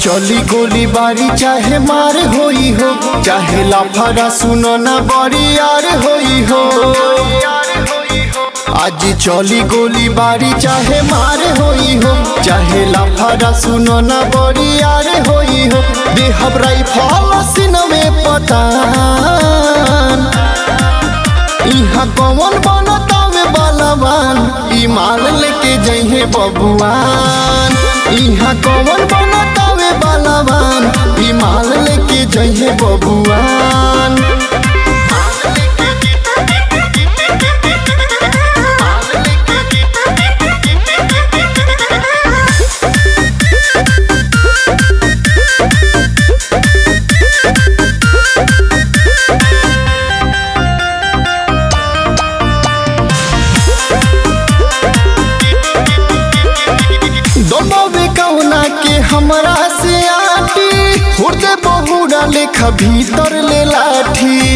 चली गोली बारी चाहे मार होई हो चाहे लाफारा सुनो ना बड़ी यार होई हो आज चली गोली बारी चाहे मार होई हो चाहे लाफारा सुनो ना बड़ी यार होई हो देहब राइफल सीन में पतान इहाँ कौन बनतावे बलवान ई माल लेके जइहे बबुआन इहाँ कौन बनतावे बलवान ई माल लेके जइहे बबुआन दोनों कौना के हमरा से आटी हुर्दे बहुरा लेखा भीतर ले लाठी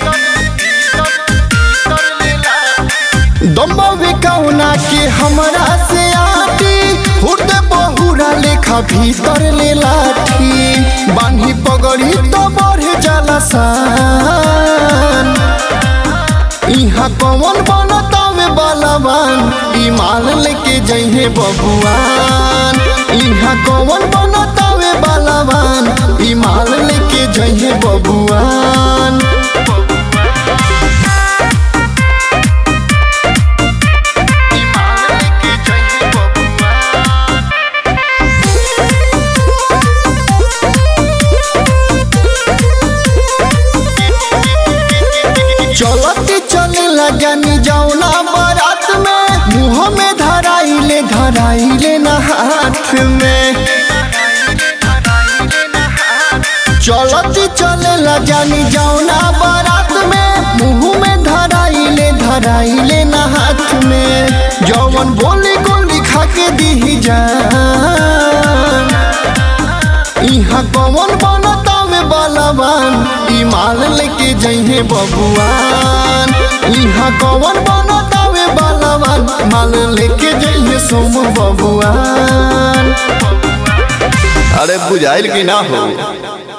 दोनों कौना के हमरा से आटी हुर्दे बहुरा लेखा भीतर ले लाठी बान्ही पगड़ी तो बढ़े जाला सान इहाँ कौन बनतावे बलवान ई माल लेके जइहे बबुआन इहाँ कौन बनतावे बलवान ई माल लेके जइहे बबुआन ई माल लेके जइहे बबुआन चलती चले जानी जौना बारात में मुँह में धराइले धराइले न हाथ में चलती चले जानी जौना बारात में मुँह में धराइले धराइले न हाथ में जौवन बोली गोली खा के दी जान इहाँ कौन बनतावे बलवान ई माल लेके जइहे बबुआन इहाँ कौन बनतावे बलवान माल लेके जइहे सोम बबुआन अरे बुझाइल कि ना हो